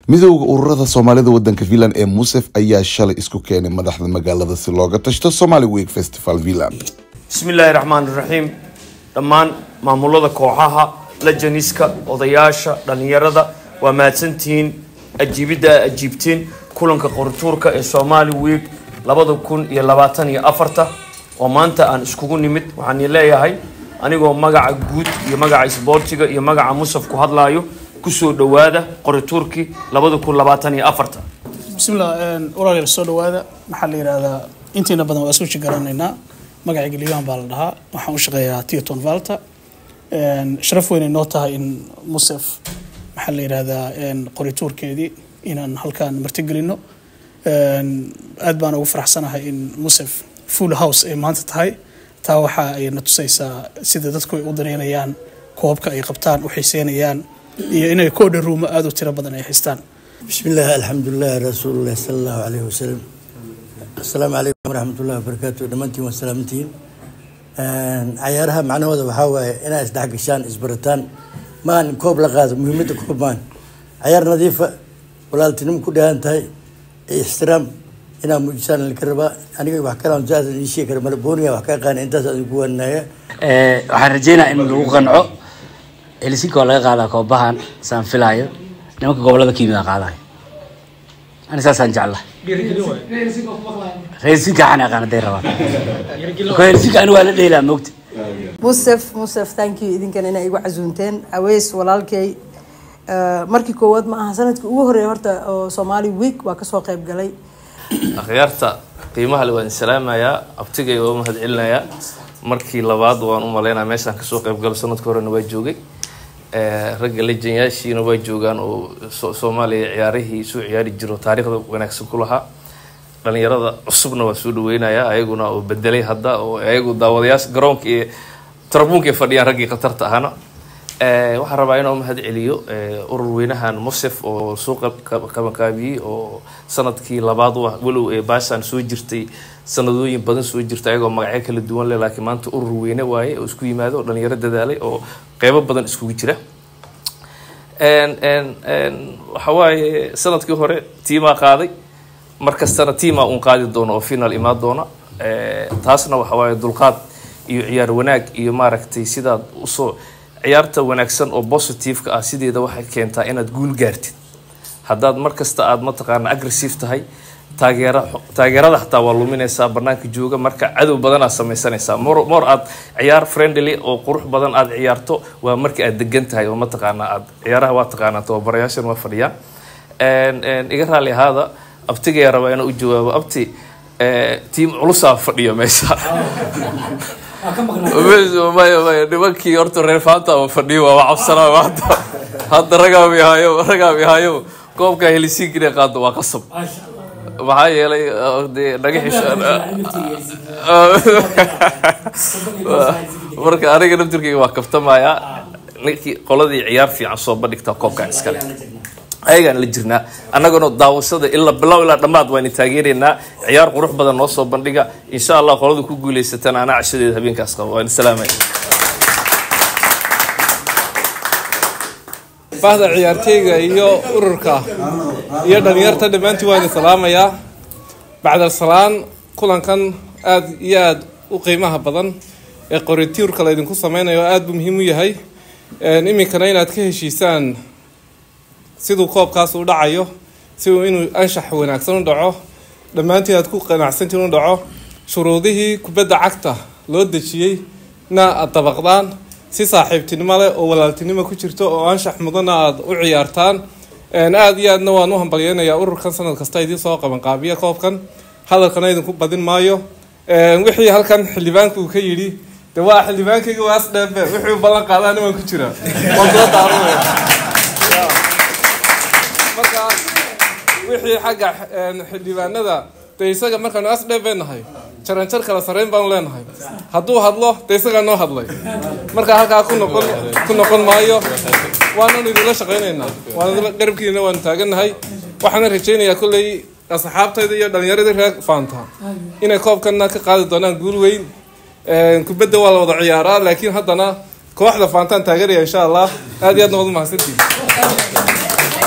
midowda ururada soomaalida wadanka finland ee musef ayaa shalay isku keenay madaxda magaalada si looga tashto somali week festival finland bismillaahi raxmaan raxiim dhammaan maamulada kooxaha lajaniska odayaasha dhallinyarada waa mahadsantihiin ajiibidda a ajiibteen kulanka qorituurka ee somali week labada kun iyo labaatan iyo afarta oo maanta aan iskugu nimid waxaan leeyahay anigoo magaca guud iyo magaca isboortiga iyo magaca musaf ku hadlaayo kusoo dhowaada qorituurkii labada kun labaatan iyo afarta bismillah walaalayaal soo dhawaada maxaa la yidhahdaa intiina badan waa isku garanaynaa magacayga liibaan baa la dhahaa waxaan u shaqeeyaa tiaton valta sharaf weynay noo tahay in musef maxaa la yidhahdaa qorituurkeedii inaan halkaan martigelino aad baan ugu faraxsanahay in musef full house ay maanta tahay taa waxa ay na tusaysaa sida dadku ay u dareynayaan koobka ay qabtaan u xiiseynayaan iyo inay koodha ruumo aada u tiro badan ay haystaan بسم الله الحمد لله رسول الله صلى الله عليه وسلم السلام عليكم ورحمة الله وبركاته دمانتين وسلامتين عيارها معنوها وحاوة إنا إسدح قشان إسبرتان ما أن كوب لغاز مهمة كوب مان عيار نظيفة ولا تنم كلها انتهي احترام إنا مجسان الكرباء أنا بحكي لهم جاز الشيء كرباء بونيا وحكي قان إنت سأقول النهاية waxaan rajeynaa in lagu qanco helsinki waa laga qaadaa koobahan saan filaayo nimanka gobolada ka yimid qaadayo ani saasaan jeclahay helsinki waxaan aqaan haday rabaan marka helsinki ani waa la dheelaa moogta musef musef thank you idinkan inay igu casuunteen aweys walaalkay markii koowaad ma aha sanadkii ugu horeeya horta oo somali week waa kasoo qayb galay akhyaarta qiimaha le waan salaamayaa abtigay waa mahad celinayaa markii labaad waan u maleynaya meeshaan kasoo qayb galo sanadka horena waa joogay ragga lejanyaashiina waa joogaan oo soomaaliya ciyaarihii soo ciyaari jiro taariikhda wanaagsan ku lahaa dhalinyarada cusubna waa soo dhaweynayaa ayaguna oo bedelay hadda oo ayagu daawadayaasha garoonka iyo tarabuunka fadhiyaan raggii khatarta ahana waxaan rabaa inuu mahad celiyo urur weynahan musef oo soo qabanqaabiyey oo sanadkii labaad walow ee baashaan soo jirtay sanadooyin badan soo jirta ayagoo magacyo kala duwan leh laakiin maanta urur weyne waaye oo isku yimaado oo dhalinyaro dadaalay oo qeybo badan iskugu jira waxa waaye sanadkii hore tiimaa qaaday markastana tiimaa uun qaadi doono oo final imaan doona taasna waxa waaye dulqaad iyo ciyaar wanaag iyo maaragtay sidaad usoo ciyaarta wanaagsan oo positiveka ah sideeda waxay keentaa inaad guul gaartid haddaad markasta aada mataqaana aggressive tahay taageera taageerada xataa waa luminaysaa banaanka jooga marka cadow badanaad samaysanaysaa mor mor aad ciyaar friendly oo qurux badan aad ciyaarto waa marka aad degan tahay oo mataqaana aad ciyaaraha waa taqaanaa tababarayaashan waa fadhiyaan iga raali ahaada abtigaya rabaa inaa u jawaabo abti tiim culusaa fadhiyo meesha maya maya nimankii horta reer faanta ama fadhiyo waaba cabsanaa maanta hadda ragaam ihaayo ragaam ihaayo koobka helisiinka inay qaado waa qasab maxaa yeelay dee naga xisho marka aniga naftirkayga waa kaftamayaa ninkii qoladii ciyaar fiican soo bandhigtaa koobkan iskale ayagaan la jirnaa annagana daawashada ilaa bilow ilaa dhammaad waan taageeraynaa ciyaar qurux badan noo soo bandhiga insha allah qolada ku guuleysatana anaa cashadeeda habeenkaas qabo waan salaamaya bahda ciyaarteyga iyo ururka iyo dhalinyarta dhammaantiin waan idin salaamayaa bacdal salaan kulankan aada iyo aada u qiimaha badan ee qoritiirka laydinku sameynayo aada buu muhiim u yahay iminkana inaad ka heshiisaan siduu koobkaas u dhacayo siduu inuu anshax wanaagsan u dhaco dhammaantiin aad ku qanacsantiin u dhaco shuruudihii kubadda cagta loo dejiyey na aada dabaqdaan si saaxiibtinimo leh oo walaaltinimo ku jirto oo anshax mudana aada u ciyaartaan aada iyo aadna waan u hambalyeynayaa ururkan sanad kasta idiin soo qabanqaabiya koobkan hadalkana idinku badin maayo wixii halkan xildhibaanka uu ka yidhi de waa xildhibaankayga waas dheebe wixii u ballan qaadaan waan ku jira waan soo daawanaya marka wixii xagga xildhibaanada dee isaga markaanu as dheeb beenahay jaranjar kala sarreyn baanu leenahay hadduu hadlo dee isagaa noo hadlay marka halkaa ku noqon ku noqon maayo waananu idinla shaqaynaynaa waan garabkiina waanu taagannahay waxaana rajaynayaa kolley asxaabtayda iyo dhallinyaradii reer faanta inay koobkana ka qaadi doonaan guul weyn kubadda waa la wada ciyaaraa laakiin haddana kooxda faantaan taageeraya insha allah aad iyo aadna waad umahadsantihin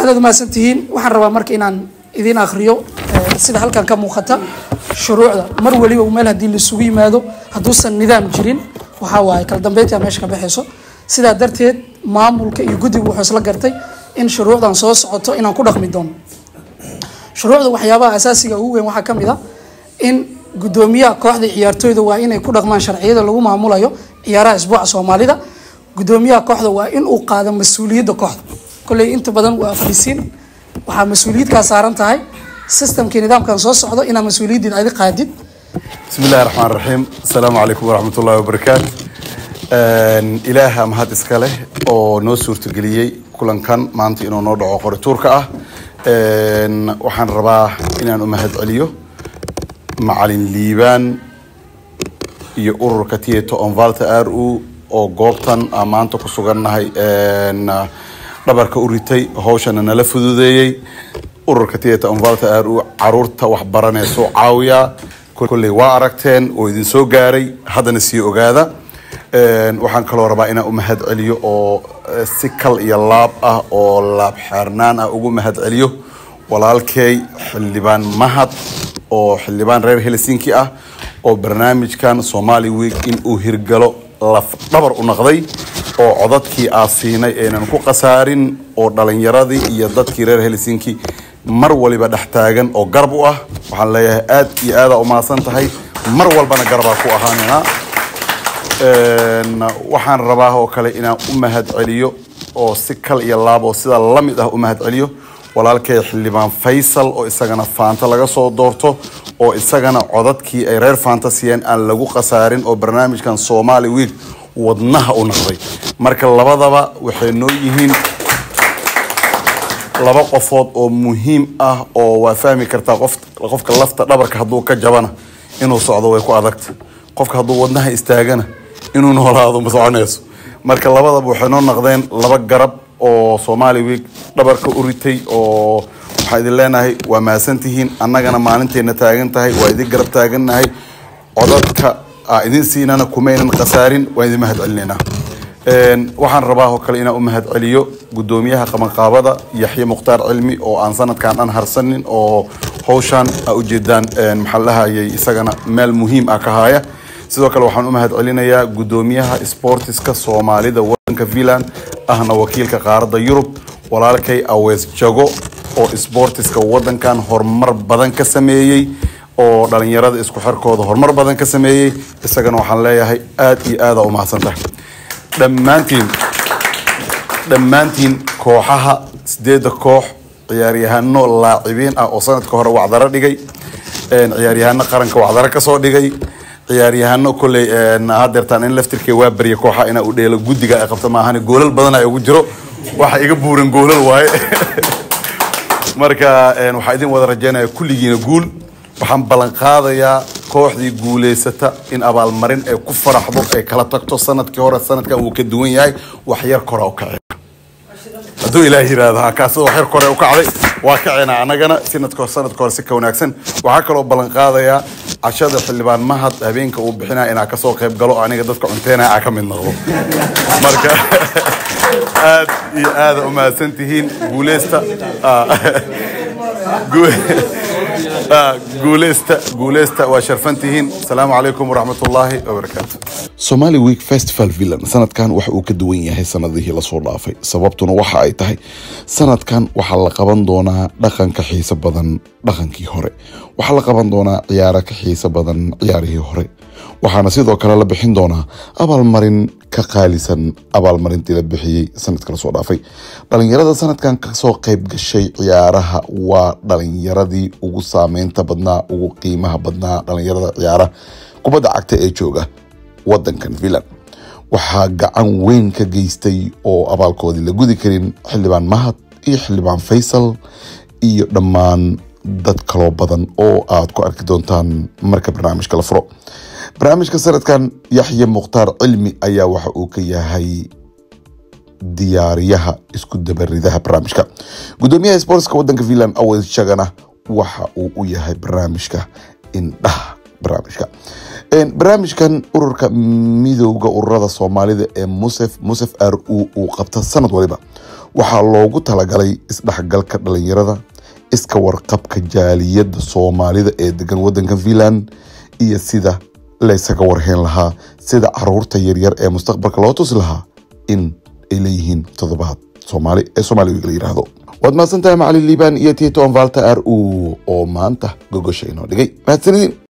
aadaad umahadsan tihiin waxaan rabaa marka inaan idiin akriyo eh, sida halkan ka muuqata shuruucda mar waliba meel haddii laisugu yimaado hadduusan nidaam jirin waxaa waaye kala dambeyntaa meesha ka baxayso sidaa darteed maamulka iyo guddigu wuxuu isla gartay in shuruucdan soo socoto inaan ku dhaqmi doono shuruucda waxyaabaha asaasiga ugu weyn waxaa ka mid a in guddoomiyaha kooxda ciyaartooyda waa inay ku dhaqmaan sharciyada lagu maamulayo ciyaaraha isbuuca soomaalida guddoomiyaha kooxda waa in uu qaado mas-uuliyadda kooxda kolley inta badan waa fadhiisiin waxaa mas-uuliyadkaa saaran tahay systemkii nidaamkan soo socdo inaad mas-uuliyaddeed adi qaadid بسم الله الرحمن الرحيم السلام عليكم ورحمة الله وبركاته إلها mahad iska leh oo noo suurtageliyey kulankan maanta inuu noo dhaco qorituurka ah Een, waxaan rabaa inaan u mahad celiyo macalin liibaan iyo ururka tieto onvalta r u oo goobtan aan maanta ku sugannahay een, dhabarka u ritay hawshana nala fududeeyey ururka tieto onvalta r u caruurta waxbaranayso caawiya kolley waa aragteen oo idin soo gaaray haddana sii ogaada Een, waxaan kaloo rabaa inaan u mahad celiyo oo eh, si kal iyo laab ah oo laab xeernaan ah ugu mahad celiyo walaalkay xildhibaan mahad oo xildhibaan reer helsinki ah oo barnaamijkan somali week in uu hirgalo laf dhabar u naqday oo codadkii aa siinay aynan ku khasaarin oo dhalinyaradii iyo dadkii reer helsinki mar waliba dhex taagan oo garab u ah waxaan leeyahay aad iyo aadaa u mahadsan tahay mar walbana garbaa ku ahaanina Een, waxaan rabaa oo kale inaan u mahad celiyo oo si kal iyo laab oo sida la mid ah u mahad celiyo walaalkay xildhibaan faysal oo isagana faanta laga soo doorto oo isagana codadkii ay reer faanta siiyeen aan lagu khasaarin oo barnaamijkan somali week wadnaha u naqday marka labadaba waxay noo yihiin laba qofood oo muhiim ah oo waa fahmi kartaa qof qofka lafta dhabarka hadduu ka jabana inuu socdo way ku adagta qofka hadduu wadnaha istaagana inuu noolaado ma soconayso marka labadaba waxay noo naqdeen laba garab oo somali week dhabarka u ritay oo waxaan idin leenahay waa mahadsantihiin annagana maalinteena taagan tahay waa idin garab taagannahay codadka aa idin siinana kumaynan khasaarin waan idin mahad celinaynaa Een, waxaan rabaa oo kale inaan u mahad celiyo guddoomiyaha qabanqaabada yaxye mukhtaar cilmi oo aan sanadkan dhan harsanin oo hawshan aa ujeedaan een, maxaa la dhahayay isagana meel muhiim ah ka haya sidoo kale waxaan u mahad celinayaa guddoomiyaha sportiska soomaalida wadanka finland ahna wakiilka qaaradda yurub walaalkay awees jago oo sportiska wadankan horumar badan ka sameeyey oo dhalinyarada isku xirkooda horumar badan ka sameeyey isagana waxaan leeyahay aad iyo aada u mahadsantahay dhammaantiin dhammaantiin kooxaha sideedda koox ciyaaryahano laacibiin ah oo sanadka hore wacdaro dhigay een, ciyaaryahano qaranka wacdaro kasoo dhigay ciyaaryahano kolley een, hadeertaan in laftirkee waa barya kooxa inaa u dheelo guddiga ay qabto maahane goolal badan ay ugu jiro waxa iga buuran goolal waaye marka een, waxaa idin wada rajeynaya kulligiina guul waxaan ballan qaadayaa kooxdii guuleysata in abaalmarin ay ku faraxdo ay kala tagto sanadkii hore sanadkan wuu ka duwan yahay wax yar kora u kacay hadduu ilaah yiraahdo ha kaasida wax yar kore u kacday waa kaceena annagana sanadka sanadka hore si ka wanaagsan waxaa kaloo ballan qaadayaa cashada xildhibaan mahad habeenka uu bixinaya inaa kasoo qayb galo aniga dadka cunteynaya aa ka mid noqdo marka aad iyo aada u mahadsan tihiin guuleysta Ah, gu- Ah, guuleysta guuleysta waa sharfan tihiin asalaamu calaykum waraxmat ullaahi wabarakaatu somali week festival villan sanadkan waxa uu ka duwan yahay sanadihii lasoo dhaafay sababtuna waxa ay tahay sanadkan waxaa la qaban doonaa dhaqanka xiiso badan dhaqankii hore waxaa la qaban doonaa ciyaaro ka xiiso badan ciyaarihii hore waxaana sidoo kale la bixin doonaa abaalmarin ka qaalisan abaalmarintii la bixiyey sanadka lasoo dhaafay dhalinyarada sanadkan kasoo qayb gashay ciyaaraha waa dhalinyaradii ugu saameynta badnaa ugu qiimaha badnaa dhalinyarada ciyaaraha kubadda cagta ee jooga wadankan finland waxaa gacan weyn ka geystay oo abaalkoodii la gudi karin xildhibaan mahad iyo xildhibaan faysal iyo dhammaan dad kaloo badan oo aad ku arki doontaan marka barnaamijka la furo barnaamijka sanadkan yaxye mukhtaar cilmi ayaa waxa uu ka yahay diyaariyaha isku dabaridaha barnaamijka gudoomiyaha sportska wadanka finland awes shagana waxa uu u yahay barnaamijka indhaha barnaamijka Een, barnaamijkan ururka midowga ururada soomaalida ee musef musef r u uu qabta sanad waliba waxaa loogu talagalay isdhexgalka dhalinyarada iska warqabka jaaliyadda soomaalida ee degan wadankan finland iyo sida laysaga warheen lahaa sida caruurta yaryar ee mustaqbalka loo tusi lahaa in ay leeyihiin toddobaad soomaali ee soomaaliga la yidhaahdo waad mahadsantahay macalin liibaan iyo tito valta r u oo maanta gogosha inoo dhigay mahadsanidin